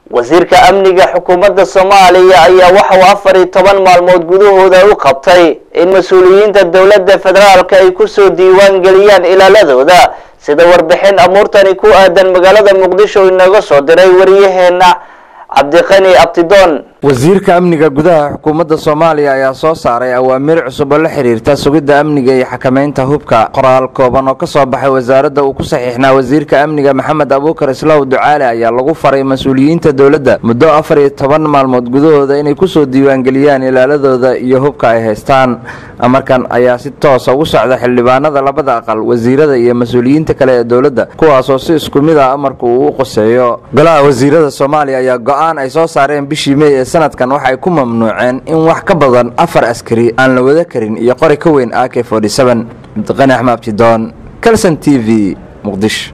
wasiirka amniga xukuumadda soomaaliya ayaa waxa uu afar iyo toban maalmood gudahooda u qabtay in mas-uuliyiinta dowladda federaalka ay kusoo diiwaan geliyaan ilaaladooda sida warbixin amuurtani ku aadan magaalada muqdisho inaga soo diray wariyaheena cabdiqani abtidoon wasiirka amniga gudaha xukuumadda soomaaliya ayaa soo saaray awaamiir cusub oo la xiriirta sugidda amniga iyo xakameynta hubka qoraal kooban oo kasoo baxay wasaaradda uu ku saxiixnaa wasiirka amniga maxamed abuukar islaaw ducaale ayaa lagu faray mas-uuliyiinta dowladda muddo afar iyo toban maalmood gudahooda inay kusoo diiwaangeliyaan ilaaladooda iyo hubka ay haystaan amarkan ayaa si toosa ugu socda xildhibaanada labada aqal wasiirada iyo mas-uuliyiinta kale ee dowladda kuwaasoo si isku mid ah amarku uu u qoseeyo golaha wasiirada soomaaliya ayaa go-aan ay soo saareen bishii mey ee sanadkan waxay ku mamnuuceen in wax ka badan afar askari aan la wada karin iyo qori ka weyn a k abdiqani axmed abtidoon calson t v muqdisho